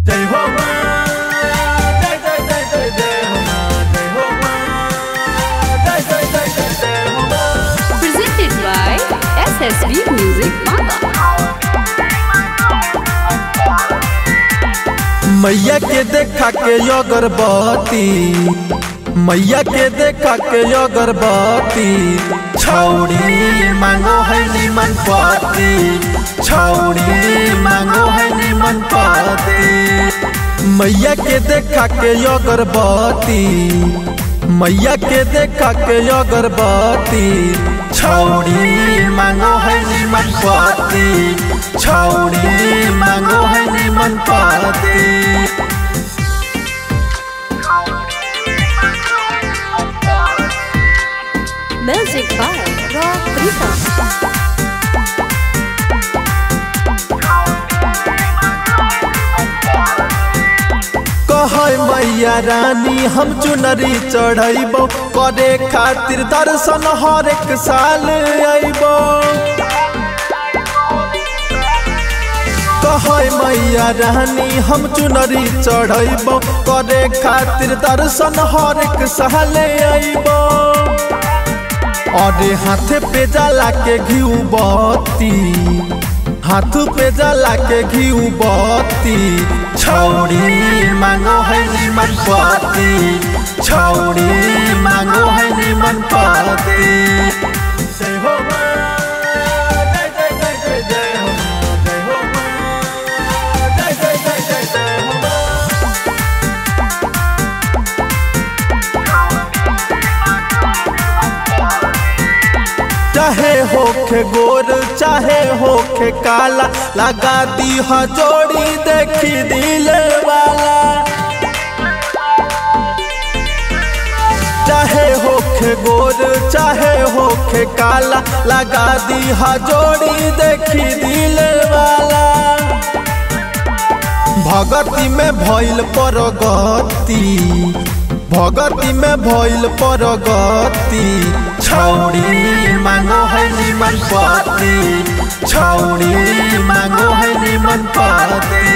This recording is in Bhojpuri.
जय हो माँ जय जय जय जय जय हो माँ जय हो माँ जय जय जय जय जय हो माँ presented by SSB Music Manga. मैया के देखा के अगरबत्ती मैया के देखा के अगरबत्ती छौड़ी मांगो है निमन पति छौड़ी मांगो है निमन पति मैया के देखा के अगरबत्ती मैया के देखा के अगरबत्ती छौड़ी मांगो है निमन पति छौड़ी मांगो है निमन पति Music by Rock Rhythm. कहे मैया रानी हम चुनरी चढ़ैबो करे खातिर दर्शन हर एक साल अइबो कहे मैया रानी हम चुनरी चढ़ैबो करे खातिर दर्शन हर एक साल अइबो अरे हाथे पे जला के घिउ बत्ती हाथ पे जला के घिउ बत्ती छौड़ी मांगो है निमन पति छौड़ी मांगो है निमन पति जय हो माँ, जय जय जय जय जय हो माँ, जय हो माँ, जय जय जय जय जय हो माँ। चाहे होखे गोर चाहे होखे काला लगा दी जोड़ी देखी दिल वाला चाहे होखे गोर चाहे होखे काला लगा दी जोड़ी देखी दिल वाला भगती में भइल परगति भगती में भइल परगति छौड़ी मांगो है निमन पति छौड़ी मांगो है निमन पति